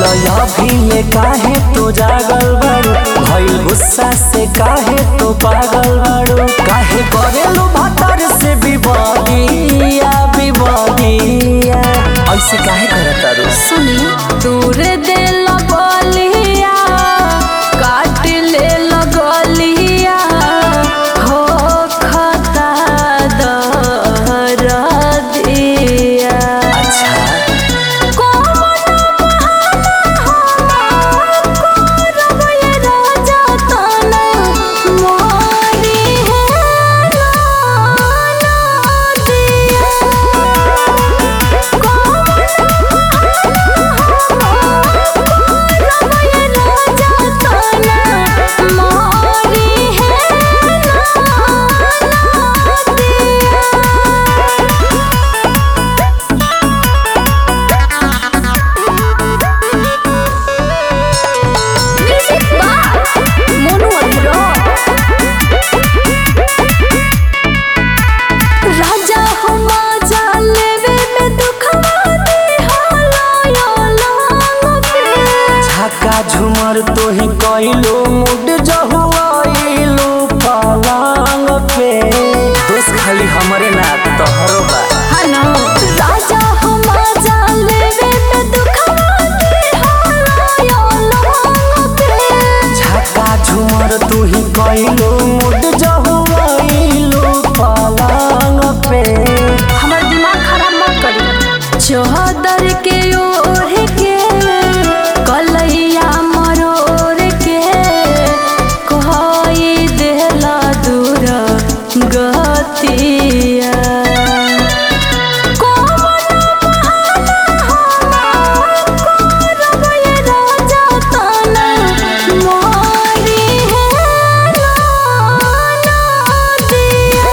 अभी ले काहे तो जागल बाड़ू भइल गुस्सा से काहे तो पागल बाड़ू काहे करेलू भातर से विवादिया विवादिया ऐसे काहे करत तारू सुनी दूर दिल बलिया काट ले लगलिया हो खता दर दिया अच्छा कौन बहाना हम करब ये राजा तना मोरी है ना दिया राजा हम जा लेवे में दुखवा दे हालायो लांग पे झाका झुमर तो ही कइलो मुड जहुआइलो पलंग पे दोस्त खाली हमरे ना तोहरो बा हनो राजा हम जा लेवे में दुखवा दे हालायो लांग पे झाका झुमर तू ही कइलो मुड जहुआइलो पलंग पे हमर दिमाग खराब मत करी चौहदर के ओढ़ के कलैया मरोड़ के कहई देला दूर गतिया कौन बहाना हम करब ये राजा तना मोरी है ना दिया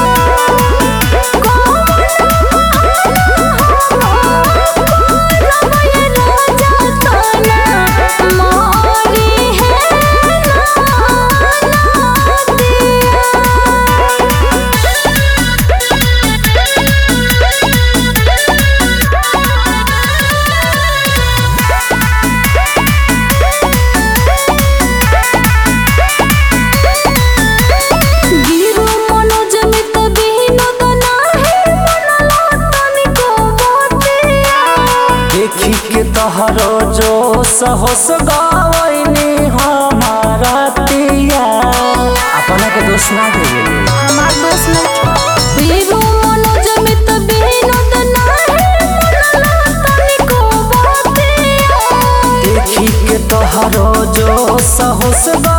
गिरु मनोज मित बिनोद नाही मनला तनिको बतिया देखी के तोहरो जो सहस गवैनी हमारा तिया अपना के दोस्त ना देवे हमार दोस्त ने गिरु मनोज मित बिनोद नाही मनला तनिको बतिया देखी के तोहरो जो सहस